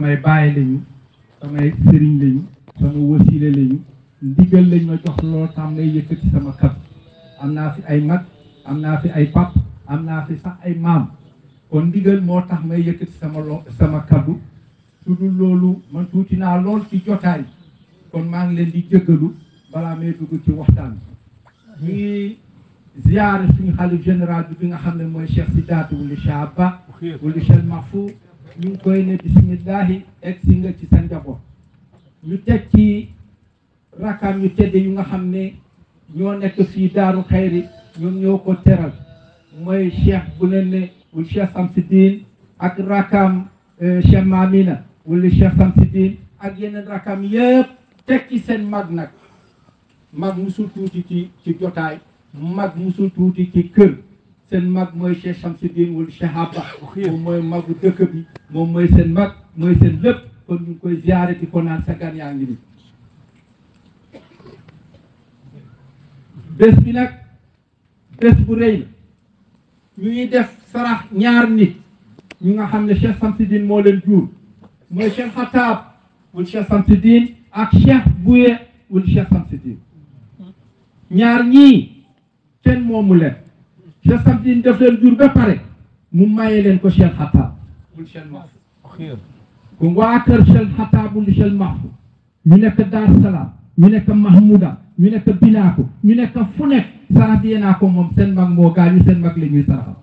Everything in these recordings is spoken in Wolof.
samay bàyyi lañu samay sëriñ lañu sama wasile lañu ndigal lañ ma jox loolu tam may yëkkati sama kàddu am naa fi ay mag am naa fi ay pap am naa fi sax ay maam kon ndigal moo tax may yëkkati sama lo sama kàddu su dul loolu man tuuti naa lool ci jotaay kon maa ngi leen di jëggalu balaa may dugg ci waxtaan bi ñu ngi ziyaare suñu xalif général bi bi nga xam ne mooy Cheikh Sidaati wuli Cheikh Abba wuli Cheikh Mahfou ñu ngi koy ne bisimillahi egg si nga ci sa njaboot ñu teg ci rakam yu tedd yu nga xam ne ñoo nekk fii daaru xayri ñoom ñoo ko teral mooy cheikh bu leen ne wul cheikh Samsidine ak rakam cheikh Mamina wala cheikh Samsidine ak yeneen rakam yëpp teg ci seen mag nag mag musul tuuti ci ci jotaay mag musul tuuti ci kër seen mag mooy cheikh Samsidine wala cheikh Abba moom mooy magu dëkk bi moom mooy seen mag mooy seen lépp kon ñu ngi koy ziare di ko naan sa gan yaa ngi ni bés bi nag bés bu rëy la ñu ngi def sarax ñaar nit ñu nga xam ne Cheikh Samsidine moo leen jur mooy Cheikh Xataab wul Cheikh Samsidine ak Cheikh Bouye wul Cheikh Samsidine ñaar ñii kenn moomu leen Cheikh Samsidine def leen jur ba pare mu maye leen ko Cheikh Xataab wul Cheikh Mahfou ku waa kër Cheikh Xataab wul Cheikh Mahfou ñu nekk Dar Salaam ñu nekk Mahmouda ñu nekk Binaako ñu nekk fu nekk sarax bi yéenaa ko moom seen mag moo gaañu seen mag la ñuy saraxal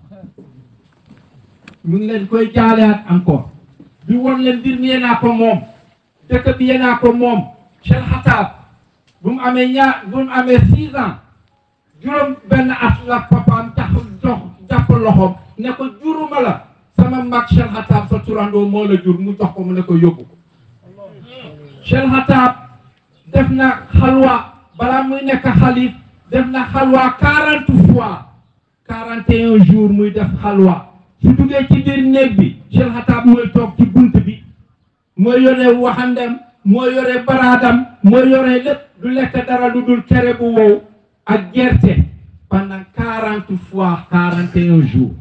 ñu ngi leen koy jaaleaat encore di won leen mbir mi yéenaa ko moom dëkk bi yéenaa ko moom Cheikh Xataab bu mu amee ñaar bu mu amee six ans juróom benn at la papaam tax dox jàpp loxoom ne ko juruma la sama mag Cheikh Xataab sa turandoo moo la jur mu jox ko mu ne ko yóbbu ko Cheikh Xataab def na xalwa balaa muy nekk xalif def na xalwa quarante fois quarante et un jours muy def xalwa su duggee ci biir néeg bi Cheikh Xataab mooy toog ci bunt bi mooy yore waxandem mooy yore baraadam mooy yore lépp du lekk dara lu dul kere bu wow ak gerte pendant quarante fois quarante et un jours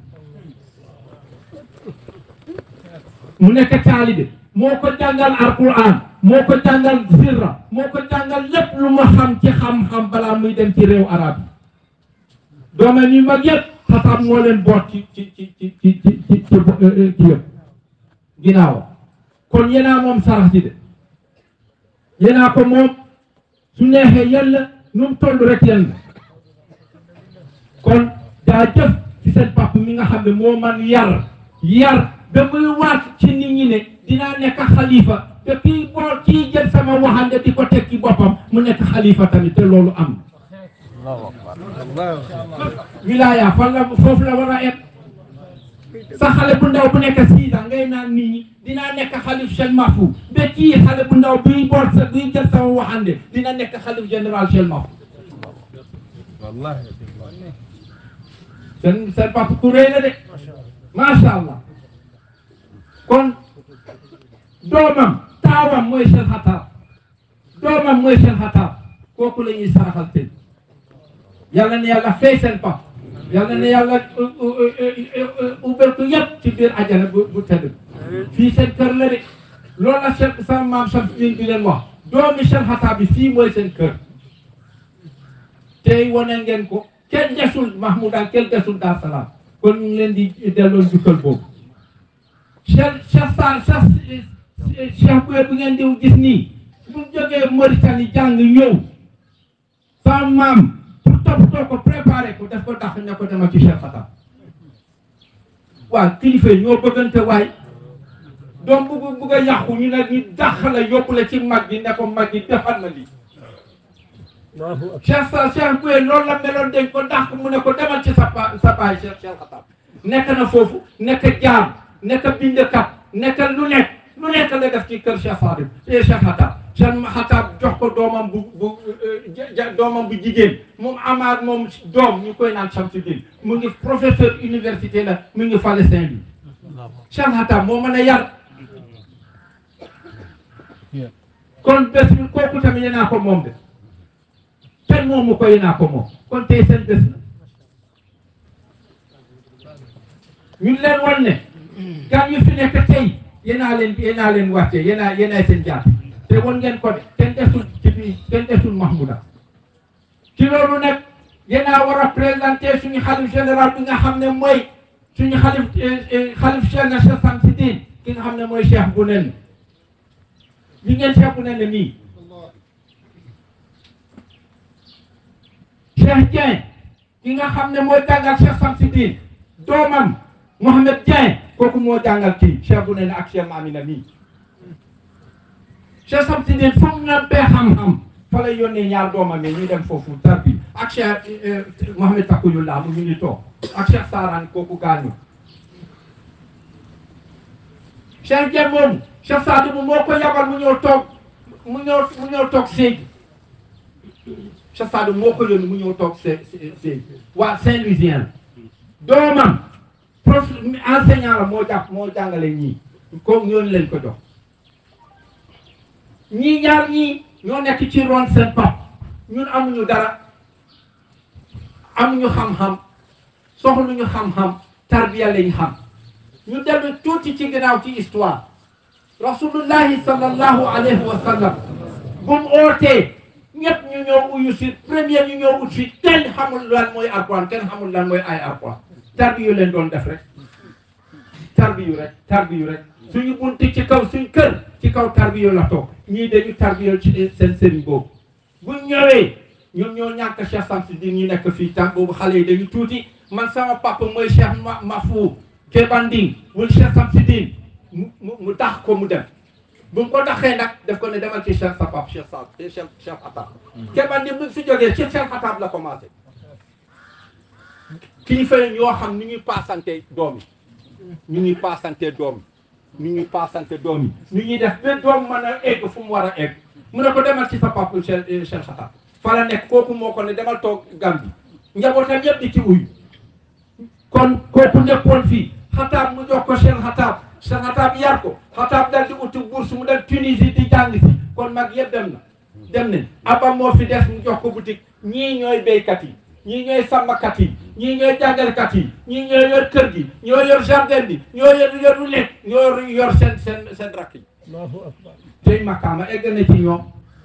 mu nekk taalibe moo ko jàngal alquran moo ko jàngal sirra moo ko jàngal lépp lu ma xam ci xam-xam balaa muy dem ci réew arab yi doomam yi mag yëpp xataab moo leen boot ci ci ci ci ci ci ci ci yëpp ginnaaw kon yéenaa moom sarax ji de yéenaa ko moom su neexee yàlla nu mu toll rek yéen la kon daa jëf ci seen papa mi nga xam ne moo man yar yar ba muy waat ci nit ñi ne dinaa nekk xalifa te kii boo kii jël sama waxande di ko teg ci boppam mu nekk xalifa tamit te loolu am wilaaya fan la foofu la war a et sa xale bu ndaw bu nekk six ans ngay naan nit ñi dinaa nekk xalif Cheikh Mahfou ba kii xale bu ndaw buy boot sa buy jël sama waxande dina nekk xalif général Cheikh Mahfou seen seen papa ku rëy la de macha allah kon doomam taawam mooy Cheikh Xataab doomam mooy Cheikh Xataab kooku la ñuy saraxal tey yàlla ne yàlla fay seen pap yàlla ne yàlla ubbel ko yëpp ci biir ajana bu bu tëdd fii seen kër la de loolu la Cheikh sama maam Samsidine bi leen wax doomi Cheikh Xataab bi fii mooy seen kër tey wane ngeen ko kenn desul Mahmouda kenn desul Dar Salaam kon ñu ngi leen di delloo njukkal boobu Cheikh Cheikh Sall Cheikh Cheikh Bouye bi ngeen di gis nii bu mu jógee Mauritanie jàng ñëw sa maam pour toppatoo ko préparé ko daf ko dàq ne ko dema ci Cheikh Xataab waaw kilifa yi ñoo bëggante waay doom bu bugg a yàqu ñu ne ñu dàq la yóbbu la ci mag gi ne ko mag gi defal na lii Cheikh Sall Cheikh Bouye loolu la meloon dañ ko dàq mu ne ko demal ci sa pa sa baay Cheikh Cheikh Xataab nekk na foofu nekk jaam nekk bindkat nekk lu nekk lu nekk la def ci kër Cheikh Sadim et Cheikh Xataab Cheikh Xataab jox ko doomam bu bu doomam bu jigéen moom amaat moom doom ñu koy naan Samsidine mu ngi professeur université la mu ngi fale Saint-Louis Cheikh Xataab moo mën a yar kon bés bi kooku tamit yéenaa ko moom de kenn moomu ko yéenaa ko moom kon tey seen bés la ñu leen wan ne gan yu fi nekk tey yéenaa leen yéenaa leen wàcce yéenaa yéenaay seen jaat te won ngeen ko de kenn desul ci bi kenn desul Mahmouda ci loolu nag yéenaa war a présenté suñu xalif général bi nga xam ne mooy suñu xalif xalif Cheikh na Cheikh Samsidine ki nga xam ne mooy Cheikh bu nen li ngeen Cheikh bu nen nii Cheikh Dieng ki nga xam ne mooy jàngal Cheikh Samsidine doomam Mohamed Dieng kooku moo jàngal kii Cheikh bu nen ak Cheikh Mamina nii Cheikh Samsidine fu mu nampee xam-xam fa lay yónnee ñaar doomam yi ñu dem foofu tarbi ak Cheikh Mohamed Takuyullah mu ngi ni toog ak Cheikh Saran kooku gaañu Cheikh Dieng moom Cheikh Sadou moo ko yabal mu ñëw toog mu ñëw mu ñëw toog Sédhiou Cheikh Sadou moo ko yónni mu ñëw toog Sédhiou waa Saint-Louisien doomam prof enseignant la moo jàpp moo jàngale ñii ko ñooñu leen ko jox ñii ñaar ñii ñoo nekk ci ron seen pap ñun amuñu dara amuñu xam-xam soxluñu xam-xam tarbiya lañ xam ñu dellu tuuti ci ginnaaw ci histoire rasulullahi sallallahu alayhi wa sallam bu mu ootee ñëpp ñu ñëw uyu si premier ñu ñëw ut si kenn xamul lan mooy alquran kenn xamul lan mooy ay alquran tarbiyu leen doon def rek tarbiyu rek tarbiyu rek suñu bunti ci kaw suñ kër ci kaw tarbiyu la toog ñii dañu tarbiyu ci seen sëriñ boobu bu ñëwee ñoom ñoo ñàkk Cheikh Samsidine ñu nekk fii tam boobu xale yi dañu tuuti man sama papa mooy Cheikh ma Mafou Kebanding wul Cheikh Samsidine mu mu mu tax ko mu dem bu mu ko daxee nag daf ko ne demal ci Cheikh sa papa Cheikh Sa Cheikh Cheikh Atab Kebanding bu si jógee ci Cheikh Atab la commencé kilifa yi ñoo xam ni ñuy paasante doom yi ñu ñuy paasante doom yi ñu ñuy paasante doom yi ñu ñuy def ba doom mën a egg fu mu war a egg mu ne ko demal ci sa papa Cheikh Cheikh Atab fa la nekk kooku moo ko ne demal toog Gàmbi njabootam yëpp di ci uyu kon kooku nekkoon fii xataab mu jox ko Cheikh xataab Cheikh xataab yar ko xataab dal di uti bourse mu dem Tunisie di jàng si kon mag yëpp dem na dem nañ abba moo fi des mu jox ko boutique ñii ñooy béykat yi ñii ñooy sàmmkat yi ñii ñooy jàngalekat yi ñii ñooy yor kër gi ñoo yor jardin bi ñoo yor yor lu nekk ñoo yor seen seen seen rakk yi tey makaama egg na ci ñoom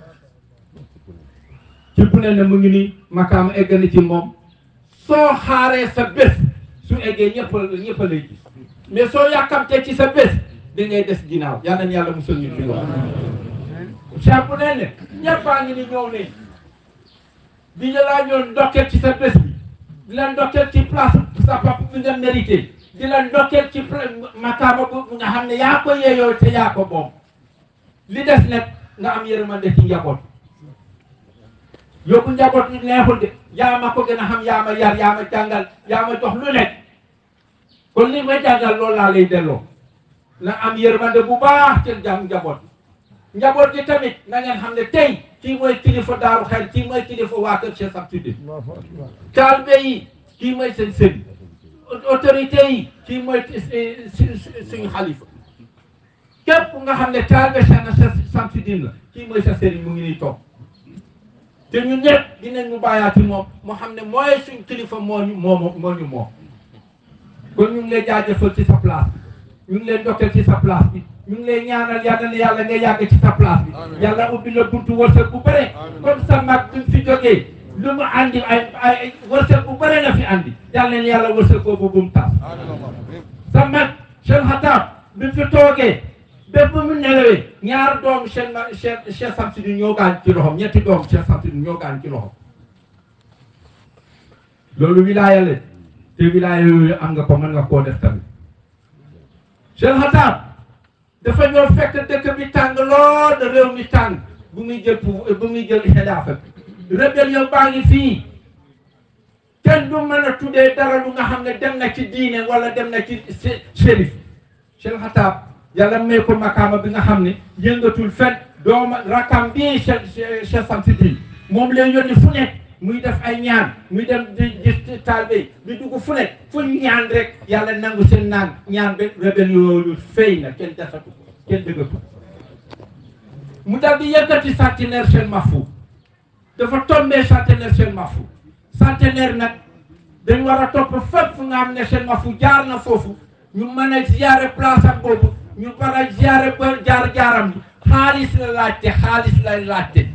ci bu ne ne mu ngi nii makaama egg na ci moom soo xaaree sa bés su eggee ñëpp ñëpp lay gis mais soo yàkkamtee ci sa bés da ngay des ginnaaw yal nañu yàlla musal ñu ci loolu. Cheikh bu ne ne ñëpp a ngi ni ñëw nañ bi ñu laa ñëw ndokkeel ci sa bés bi di la ndokkeel ci place sa papa bi nga mérité di la ndokkeel ci makaama bu nga xam ne yaa ko yeeyoo te yaa ko moom li des nag nga am yërmande ci njaboot. yóbbu njaboot ñu neexul de yaa ma ko gën a xam yaa ma yar yaa ma jàngal yaa ma jox lu nekk kon li may jàngal loolu laa lay delloo na am yërmande bu baax ci jàng njaboot njaboot gi tamit na ngeen xam ne tey kii mooy kilifa daaru xel kii mooy kilifa waa kër Cheikh Samsidine taalibe yi kii mooy seen sëriñ autorité yi kii mooy suñu xalifa képp nga xam ne taalibe Cheikh Samsidine la kii mooy sa sëriñ mu ngi nii toog te ñun ñëpp dinañ mu bàyyaati moom moo xam ne mooy suñ kilifa moo ñu moo moo ñu moom kon ñu ngi lay jaajëfal ci sa place bi ñu ngi lay ndokkeel ci sa place bi ñu ngi lay ñaanal yàlla na yàlla nga yàgg ci sa place bi yàlla ubbi la buntu wërsëg bu bëre comme sa mag bi mu fi jógee lu mu andi ay ay wërsëg bu bëre la fi andi yàlla na yàlla wërsëg boobu bu mu tas sa mag Cheikh Xataab bi mu fi toogee bépp bu mu nelawee ñaar doomu Cheikh ma Cheikh Cheikh Samsidine ñoo gaañ ci loxom ñetti doomu Cheikh Samsidine ñoo gaañ ci loxom loolu wilaaya la te wilaaya yooyu am nga ko mën nga koo def tamit Cheikh Xataab dafa ñoo fekk dëkk bi tàng lool de réew mi tàng bu muy jël pour bu muy jël xilaafa bi rébellion baa ngi fii kenn du mën a tuddee dara lu nga xam ne dem na ci diine wala dem na ci shérif Cheikh Xataab yàlla may ko makaama bi nga xam ne yëngatul fen dooma rakam bii Cheikh Cheikh Samsidine moom lay yónni fu nekk muy def ay ñaan muy dem di gis taalibe di dugg fu nekk fu ñaan rek yàlla nangu seen naan ñaan ba rebel yooyu fay na kenn desatu kenn dëggatu mu dal di yëkkati centenaire Cheikh Mahfou dafa tombé centenaire Cheikh Mahfou centenaire nag dañ war a topp fépp fu nga xam ne Cheikh Mahfou jaar na foofu ñu mën a ziyaare place am boobu ñu bara ziare ba jaar jaaram bi xaalis la laajte xaalis la laajte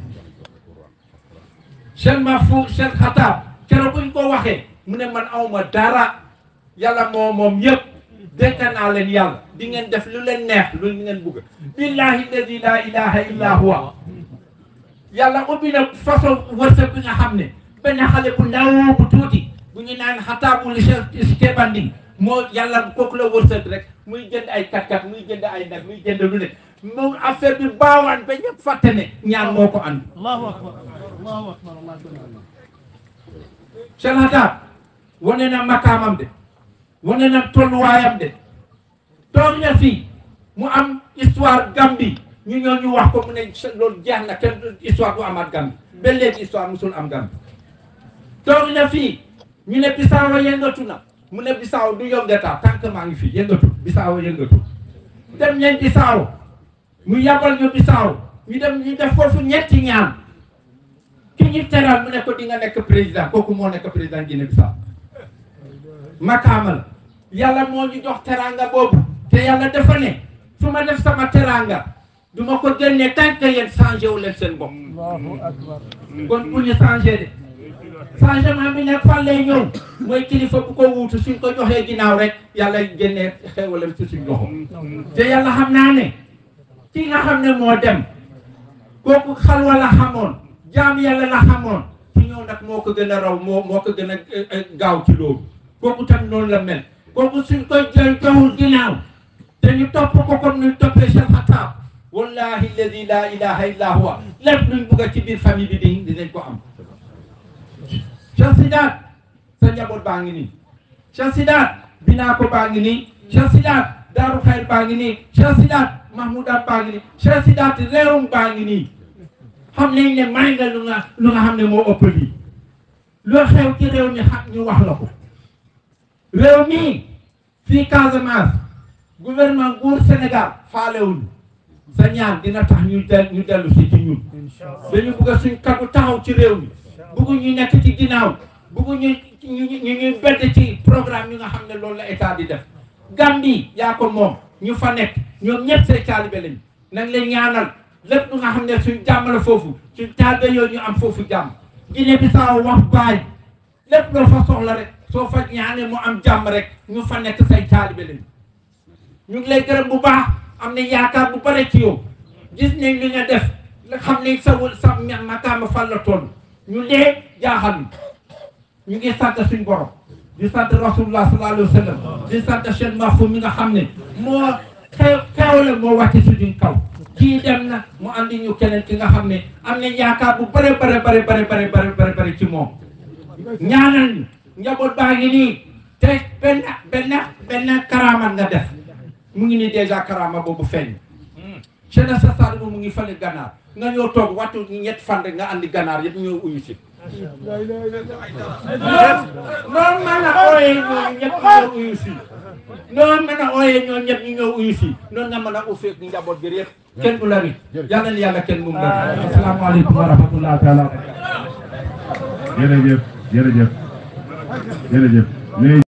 Cheikh Mahfouz Cheikh Xataab keroog buñ ko waxee mu ne man awma dara yàlla moo moom yëpp dénk naa leen yàlla di ngeen def lu leen neex lu ngeen bugg billahi alladi la ilaha illa huwa yàlla ubbi na façon wërsëg bi nga xam ne benn xale bu ndaw bu tuuti bu ñu naan xataabul Cheikh Banding moo yàlla kooku la wërsëg rek muy jënd ay kat-kat muy jënd ay nag muy jënd lu ne moom affaire bi baawaan ba ñëpp fàtte ne ñaan moo ko ànd allahu akbar allahu akbar allah Cheikh Xataab wane na makaamam de wane na tolluwaayam de toog na fii mu am histoire Gambie ñu ñëw ñu wax ko mu ne loolu jeex na kenn histoire bu amaat Gambie ba léegi histoire musul am Gambie toog na fii ñu ne Bissau yëngatu na mu ne Bissau du yëngata tant que maa ngi fii yëngatu Bissau yëngatu dem nañ Bissau mu yabal ñu Bissau ñu dem ñu def foofu ñetti ñaan ki ñu teral mu ne ko di nga nekk président kooku moo nekk président Guinée Bissau makaama la yàlla moo ñu jox teranga boobu te yàlla dafa ne su ma def sama teranga du ma ko génne tant que yéen changé wu leen seen bopp allahu akbar kon bu ñu changé de changement bi nag fan lay ñëw mooy kilifa bu ko wuutu suñ ko joxee ginnaaw rek yàlla génnee xewalam ci suñ loxo te yàlla xam naa ne ki nga xam ne moo dem kooku xalwa la xamoon jaam yàlla la xamoon ci ñëw nag moo ko gën a raw moo moo ko gën a gaaw ci loolu kooku tam noonu la mel kooku suñ koy jël joxul ginnaaw te ñu topp ko comme ñu toppee Cheikh Xataab wallahi alladi la ilaha illa huwa lépp luñ bugg a ci biir famille bi di dinañ ko am Cheikh Sidaat sa njaboot baa ngi nii Cheikh Sidaat Binaako baa ngi nii Cheikh Sidaat Daaru Xayr baa ngi nii Cheikh Sidaat Mahmoudaat baa ngi nii Cheikh Sidaat réewum baa ngi nii xam nañ ne may nga lu nga lu nga xam ne moo ëpp lii loo xew ci réew mi xam ñu wax la ko réew mi fii Casamance gouvernement nguur Sénégal faalewuñu sa ñaan dina tax ñu del ñu dellu si ci ñun dañu bëgg a suñ kàddu taxaw ci réew mi bëggu ñu nekk ci ginnaaw bëggu ñu ñu ñu ñuy bedd ci programme yi nga xam ne loolu la état di def Gambie yaa ko moom ñu fa nekk ñoom ñëpp say taalibe lañu nañ leen ñaanal lépp lu nga xam ne suñ jàmm la foofu suñ taalibe yooyu ñu am foofu jàmm Guinée Bissau wax baay lépp loo fa soxla rek soo fa ñaanee mu am jàmm rek ñu fa nekk say taalibe lañu ñu ngi lay gërëm bu baax am na yaakaar bu bare ci yow gis nañ li nga def nga xam ne sa wul sa makaama fan la toll ñu lee jaaxal ñu ngi sant suñ borom di sant rasulullah sallallahu alayhi wa sallam di sant Cheikh Mahfouz mi nga xam ne moo xew xewle moo wàcce suñu kaw kii dem na mu andi ñu keneen ki nga xam ne am nañ yaakaar bu bare bare bare bare bare bare bare bare ci moom ñaanal ñu njaboot baa ngi nii te benn benn benn karaaman nga def mu ngi nii dèjà karaama boobu feeñ Cheikh sa Saad mu ngi fale ganaar nga ñëw toog wattu ñetti fan rek nga andi ganaar yëpp ñëw uyu si noonu mën a ooyee ñooñu ñëpp ñu ñëw uyu si noonu mën a ooyee ñooñu ñëpp ñu ñëw uyu si noonu nga mën a ufeek njaboot gi yëpp kenn du la ri yàlla na yàlla kenn mu la ri asalaamaaleykum wa rahmatullah taala jërëjëf jërëjëf jërëjëf